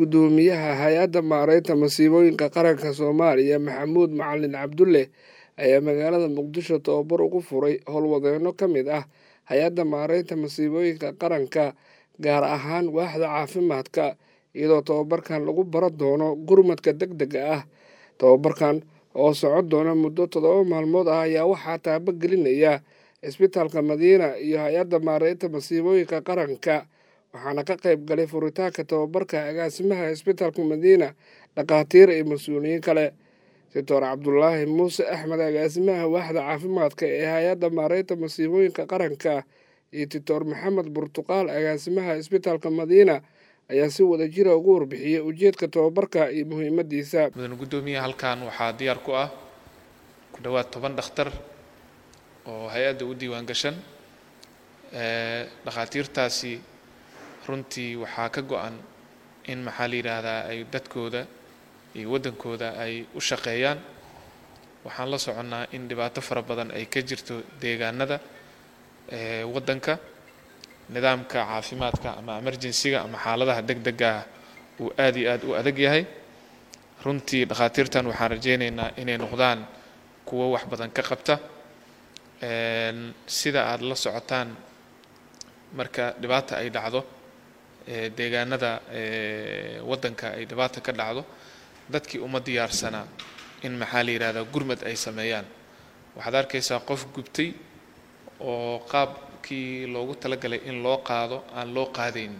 Guddoomiyaha Hay'adda Maareynta Masiibooyinka Qaranka Soomaaliya Maxamuud Macalin Cabdulle ayaa magaalada Muqdisho tababar ugu furay howlwadeenno ka mid ah Hay'adda Maareynta Masiibooyinka Qaranka gaar ahaan waaxda caafimaadka iyadoo tababarkan lagu baran doono gurmadka degdega ah tababarkan oo socon doona muddo toddoba maalmood ah ayaa waxaa taabagelinaya isbitaalka Madiina iyo Hay'adda Maareynta Masiibooyinka Qaranka waxaana ka qayb galay furitaanka tababarka agaasimaha isbitaalka Madiina dhakhaatiir iyo mas-uuliyiin kale Doctor Cabdulaahi Muuse Axmed agaasimaha waaxda caafimaadka ee Hay'adda Maareynta Masiibooyinka Qaranka iyo Doctor Maxamed Burtuqaal agaasimaha isbitaalka Madiina ayaa si wadajir ah uga warbixiyay ujeedka tababarka iyo muhiimadiisa mudane guddoomiye halkan waxaa diyaar ku ah ku dhowaad toban dhakhtar oo hay-adda u diiwaan gashan dhakhaatiirtaasi runtii waxaa ka go-an in maxaa la yidhaahdaa ay dadkooda iyo waddankooda ay u shaqeeyaan waxaan la soconnaa in dhibaato fara badan ay ka jirto deegaanada waddanka nidaamka caafimaadka ama emergency-ga ama xaaladaha deg dega ah uu aad iyo aad u adag yahay runtii dhakhaatiirtan waxaan rajaynaynaa inay noqdaan kuwo wax badan ka qabta sida aada la socotaan marka dhibaata ay dhacdo deegaanada waddanka ay dhibaata ka dhacdo dadkii uma diyaarsanaa in maxaa la yidhahdaa gurmad ay sameeyaan waxaad arkaysaa qof gubtay oo qaabkii loogu talagalay in loo qaado aan loo qaadayn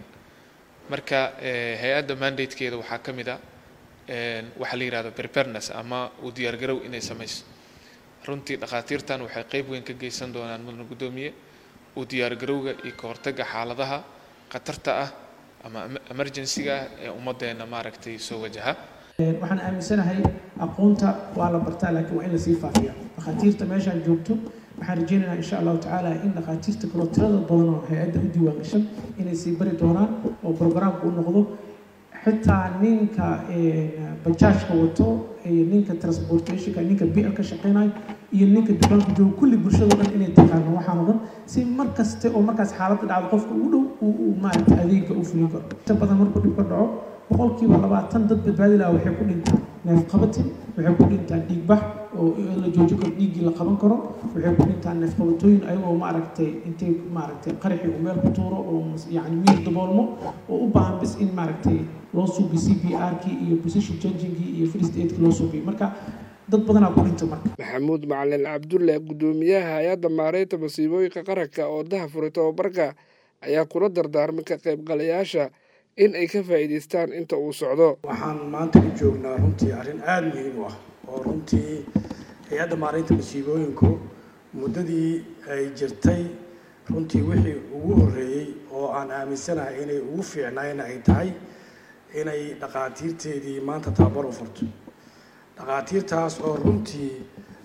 marka hay-adda mandatekeeda waxaa ka mid a waxaa la yidhahda preparedness ama u diyaargarow inay samayso runtii dhakhaatiirtan waxay qayb weyn ka geysan doonaan mudane guddoomiye u diyaargarowga iyo ka hortagga xaaladaha khatarta ah ama emergency-ga ah ee ummaddeena maaragtay soo wajaha waxaan aaminsanahay aqoonta waa la bartaa laakiin waa in lasii faafiya dhakhaatiirta meeshaan joogto waxaan rajeynaynaa insha allahu tacaala in dhakhaatiirta kaloo tirada badan oo hay-adda u diiwaan gashan inay sii bari doonaan oo programka u noqdo xitaa ninka bajaajka wato iyo ninka transportationka ninka bl ka shaqeynayo iyo ninka dukaanka joogo kulli bulshado dhan inay taqaano waxaan o dhan si mar kaste oo markaas xaaladda dhacdo qofka ugu dhow uu maaragta adeegga u fulin karo inta badan markuu dhib ka dhaco boqolkiiba labaatan dad badbaadi laha waxay ku dhintaan neef qabatin waxay ku dhintaan dhiigbax oo la joojin karo dhiiggii la qaban karo waxay ku dhintaan neef qabatooyin ayagoo maaragtay intay maaragtay qaraxii uu meel ku tuuro oo yacni miir daboolmo oo u baahan bis in maaragtay loo suubiyo c p r kii iyo position changingkii iyo first aidkii loo suubiyo marka dad badanaa ku dhinta marka maxamuud macalin cabdulle guddoomiyaha hay-adda maareynta masiibooyinka qaranka oo daha furay tababarka ayaa kula dardaarmay ka qaybgalayaasha in ay ka faa'iidaystaan inta uu socdo waxaan maanta u joognaa runtii arrin aada muhiim u ah oo runtii hay-adda maareynta masiibooyinku muddadii ay jirtay runtii wixii ugu horreeyey oo aan aaminsanahay inay ugu fiicnayna ay tahay inay dhakhaatiirteedii maanta tababar u furto dhakhaatiirtaas oo runtii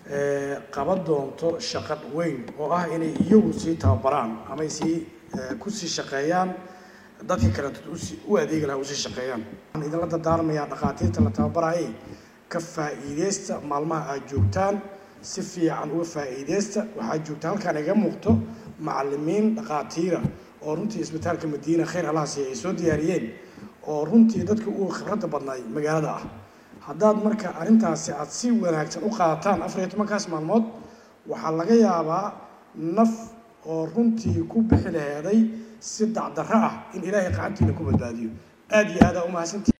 qaban doonto shaqad weyn oo ah inay iyagu sii tababaraan amay sii kusii shaqeeyaan dadkii kaleeto u adeegi lahaa usii shaqeeyaan waxaan idinla dardaarmayaa dhakhaatiirta la tababarayay ka faa'iideysta maalmaha aad joogtaan si fiican uga faa'iideysta waxaad joogtaa halkaan iga muuqto macalimiin dhakhaatiira oo runtii isbitaalka madiina khayr allahasi ay soo diyaariyeen oo runtii dadka ugu khibradda badnaay magaalada ah haddaad marka arrintaasi aada si wanaagsan u qaadataan afar iyo tobankaas maalmood waxaa laga yaabaa naf oo runtii ku bixi laheeday si dacdarro ah in ilaahay qacantiina ku badbaadiyo aada iyo aada umahadsantii